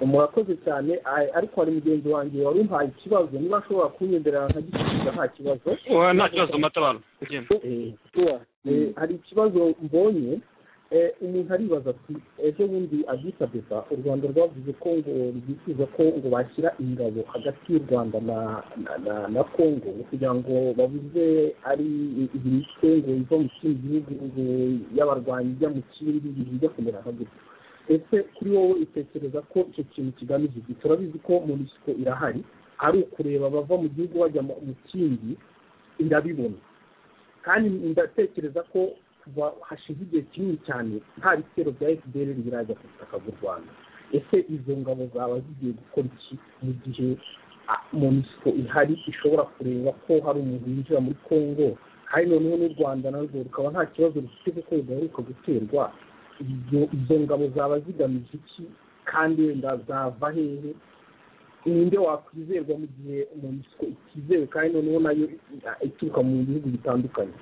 murakoze cyane ariko hari mugenzi wanjye wari umpaye ikibazo niba ashobora kunyendera nkagisubiza nta kibazo nta kibazo matabaro ugenda hari ikibazo mbonye umuntu aribaza ati ejo bundi adisabeba u rwanda rwavuze ko ngo rwifuza ko ngo bashyira ingabo hagati y'u rwanda na kongo kugira ngo babuze ari imitwe ngo iva mu kindi gihugu ngo y'abarwanyi ijya mu kindi bijya kumera nka gutya ese kuri wowe utekereza ko icyo kintu kigamije iki turabizi ko munisiko irahari ari ukureba bava mu gihugu bajya mu kindi irabibona kandi ndatekereza ko kuva hashize igihe kinini cyane nta bitero bya fpr biraza ku butaka bw'u rwanda ese izo ngabo zaba zigiye gukora iki mu gihe munisiko ihari ishobora kureba ko hari umuntu winjira muri congo kandi noneho n'u rwanda narwo rukaba nta kibazo rufite kuko rudaheruka guterwa izo ngabo zaba zigamije iki kandi wenda zava hehe ninde wakwizerwa mu gihe munisiko itizewe kandi noneho nayo ituruka mu bihugu bitandukanye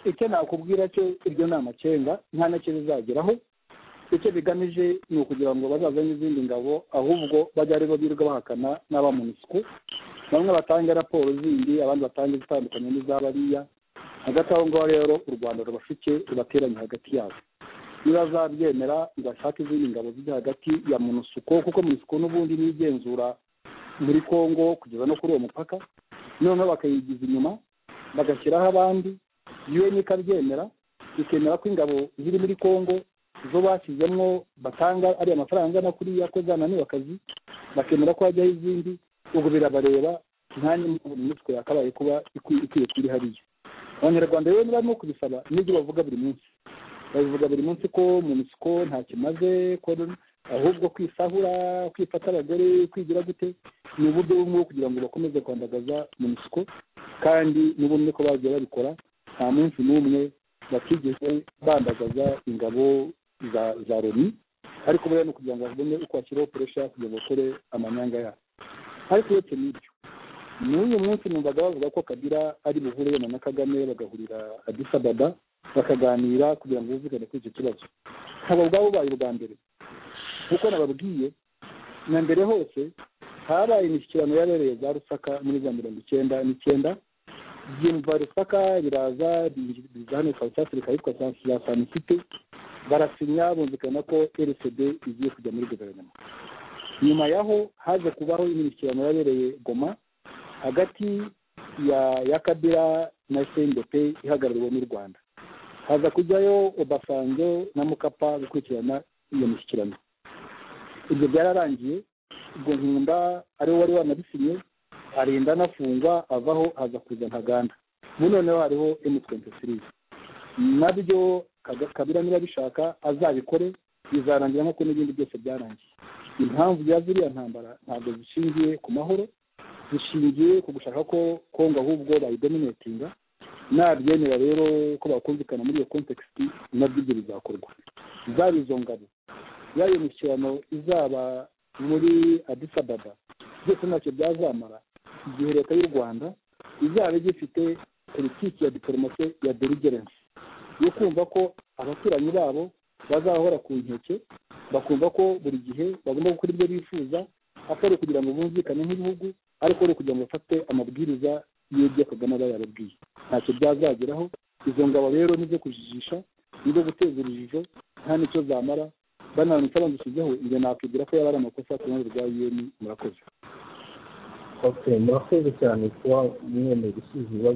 icyo nakubwira cyo iryo ni amakenga nta nacyo bizageraho icyo bigamije ni ukugira ngo bazazane izindi ngabo ahubwo bajya ari bo birirwa bahakana n'abamunisiko bamwe batange raporo zindi abandi batange izitandukanye n'iz'abariya hagati aho ngaho rero u rwanda rubashuke rubateranye hagati yabo nibazabyemera bashake izindi ngabo zijya hagati ya munusuko kuko munusuko n'ubundi nigenzura muri congo kugeza no kuri uwo mupaka noneho bakayigiza inyuma bagashyiraho abandi un ikabyemera ikemera ko ingabo ziri muri congo zo bashyizemo batanga ariya mafaranga angana kuriya ko zananiwe akazi bakemera ko hajyaho izindi ubwo birabareba nta n'imitwe yakabaye kuba ikwiye kuri hariya abanyarwanda rero niba barimo kubisaba n'ibyo bavuga buri munsi babivuga buri munsi ko mu misiko nta kimaze ahubwo kwisahura kwifata abagore kwigira gute ni uburyo bumwe kugira ngo bakomeze kwandagaza mu misiko kandi n'ubumwe ko bagiye babikora nta munsi n'umwe batigeze bandagaza ingabo za za loni ariko buriya ni ukugira ngo babone uko bashyiraho puresha kugira ngo bakore amanyanga yabo ariko uretse n'ibyo n'uyu munsi numvaga bavuga ko kabira ari buhure na kagame bagahurira adisababa bakaganira kugira ngo bumvikane kuri icyo kibazo nkaba ubwabo ubaye ubwa mbere kuko nababwiye na mbere hose habaye imishyikirano yabereye za rusaka muri za mirongo icyenda n'icyenda byumva rusaka biraza biza hano south africa yitwa za sanisite barasinya bumvikana ko rcd igiye kujya muri guverinoma nyuma yaho haje kubaho imishyikirano yabereye goma hagati ya ya kabira na sendepe ihagarariwe n'u rwanda haza kujyayo obasanjo na mukapa gukurikirana iyo mishyikirano ibyo byararangiye ubwo nkunda ariwe wari wanabisinye arinda anafungwa avaho haza kuza ntaganda ubu noneho hariho emutiyeni sirizi nabyo kabira niba abishaka azabikore bizarangira nk'uko n'ibindi byose byarangiye impamvu ya ziriya ntambara ntabwo zishingiye ku mahoro zishingiye ku gushaka ko kongo ahubwo bayidominatinga nabyemera rero ko bakumvikana muri iyo kontekisiti nabyo ibyo bizakorwa zaba izo ngabo yaba iyo mishyikirano izaba muri adisababa byose ntacyo byazamara igihe leta y'u rwanda izaba igifite politiki ya diporomasi ya deligerensi yo kumva ko abaturanyi babo bazahora ku nkeke bakumva ko buri gihe bagomba gukora ibyo bifuza atari ukugira ngo bumvikane nk'ibihugu ariko ari ukugira ngo bafate amabwiriza y'ibyo kagame aba yarabwiye ntacyo byazageraho izo ngabo rero nizo kujijisha nizo guteza urujijo nta n'icyo zamara bananitse bandushyizeho ibyo nakwibwira ko yaba ari amakosa ku ruhande rwa un murakoze murakoze cyane kuba mwemeye gusubiza ibibazo